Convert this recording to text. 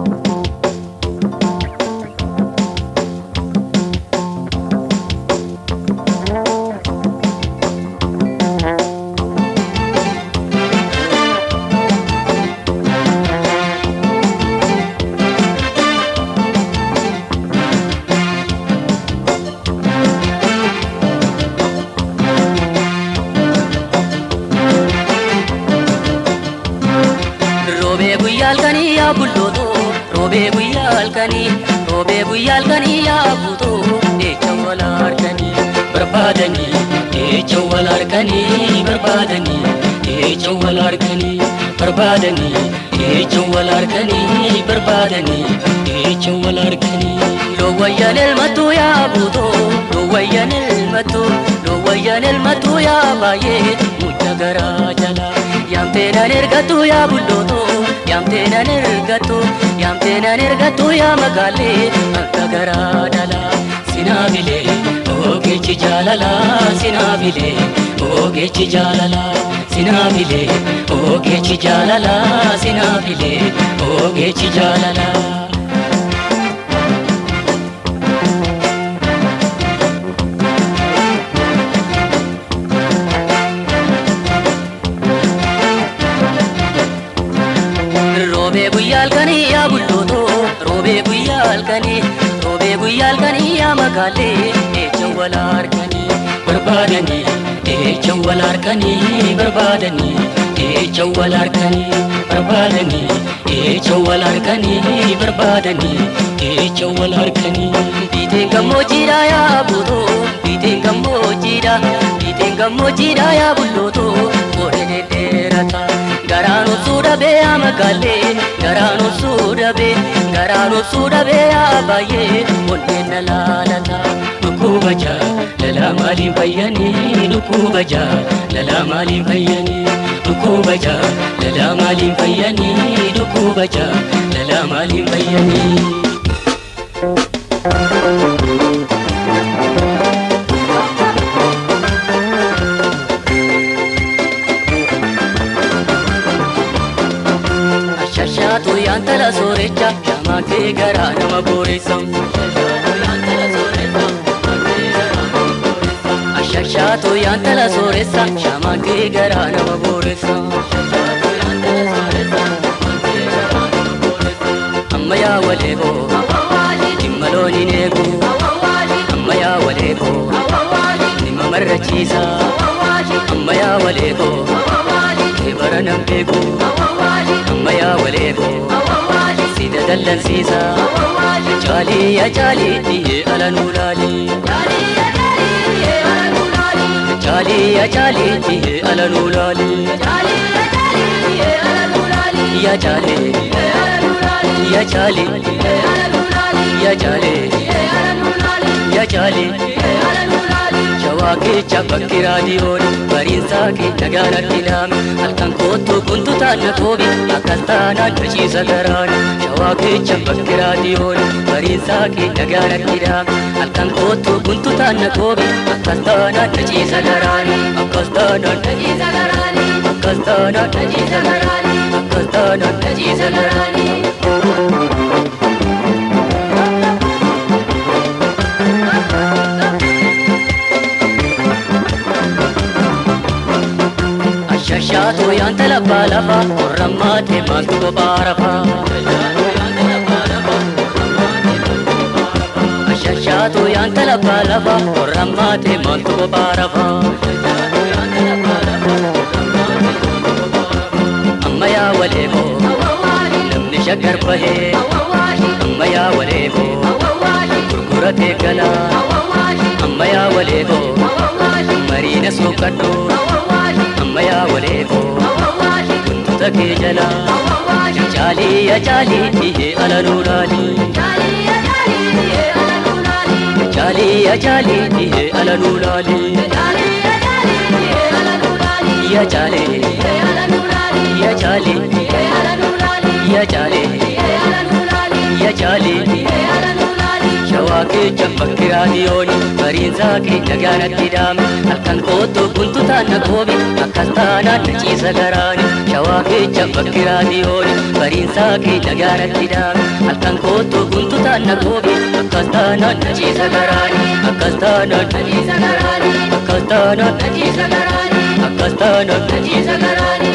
Roobee guyyaa halkanii yaa bultootoo roobee guyyaa halkanii roobee guyyaa halkanii yaa buutoo jecha wal harkanii barbaadanii jecha wal harkanii barbaadanii jecha wal harkanii barbaadanii jecha wal harkanii barbaadanii jecha wal harkanii loowwayyan elmattuu yaa buutoo loowwayyan elmattuu loowwayyan elmattuu yaa baay'ee mudda garaa jalaa yaamteenan ergattu yaa bullootoo yaamteenan ergattu yaamteenan ergattu yaa magaalee akka garaa dhalaa sinaabilee ogeechi jaalalaa sinaabilee ogeechi jaalalaa sinaabilee ogeechi jaalalaa sinaabilee ogeechi jaalalaa. roobee guyyaa halkanii yaa bultootoo roobee guyyaa halkanii roobee guyyaa halkanii yaa magaalee jecha wal harkanii barbaadanii jecha wal harkanii barbaadanii jecha wal harkanii barbaadanii jecha wal harkanii barbaadanii jecha wal harkanii biiteen gammoojjiidha yaa buutoo biiteen gammoojjiidha biiteen gammoojjiidha yaa bullootoo qoree dhedheerataa garaan obsuu dhabee yaa magaalee garaan obsuu dhabee garaan obsuu dhabee yaa baay'ee onneen na laalata dhukkuba jaa lala maaliin fayyanii dhukkuba jaa lala maaliin fayyanii dhukkuba jaa lala maaliin fayyanii dhukkuba jaa lala maaliin fayyanii. Shashaatu yaantala soorecha shamaa kee garaa nama booressa. Shashaatu yaantala sooressa shamaa kee garaa nama booressa. Amma yaa walee boo dhimma looniin eegu. Amma yaa walee boo dhimma marrachiisa. Amma yaa walee boo kee bara nan beeku. amma yaa waleeboo sida dallansiisa caalii yaa caalii dhiyyee ala nuu laalii caalii yaa caalii dhiyyee ala nuu laalii yaa caalee yaa caalee yaa caalee yaa caalee shawaa kecha bakki raadiyoon bariinsaa kee nagaanatti laame halkan kootu kuntu taanna toobi akkas taanaan dhachiisa garaan shawaa kecha bakki raadiyoon bariinsaa kee nagaanatti laame halkan kootu kuntu taanna toobi akkas taanaan dhachiisa garaan akkas taanaan dhachiisa garaan akkas taanaan dhachiisa garaan akkas taanaan dhachiisa garaan. Shashaatu yaanta labbaa lafa qorrammaa deemaatu kophaa rafa. Shashaatu yaanta labbaa lafa qorrammaa deemaatu kophaa rafa. Amma yaa walee boo namni shaggar bahee amma yaa walee boo gurguratee galaa amma yaa walee boo mariina sookadhu amma yaa walee boo kuntuta kee jalaa caalii yaa caalii dhiyyee ala nuu laalii caalii yaa caalii dhiyyee ala nuu laalii yaa caalee yaa caalee yaa caalee yaa caalee shawaa kecha bakki raadiyoon bariin bariinsaa keenya gaanatti dhaame halkan kootu guntutaan na goobe akkas taanaan na ciisa garaani shawaa keecha bakki raadiyooni bariinsaa keenya gaanatti dhaame halkan kootu guntutaan na goobe akkas taanaan na ciisa garaani akkas taanaan na ciisa garaani akkas taanaan na ciisa garaani akkas taanaan na ciisa garaani.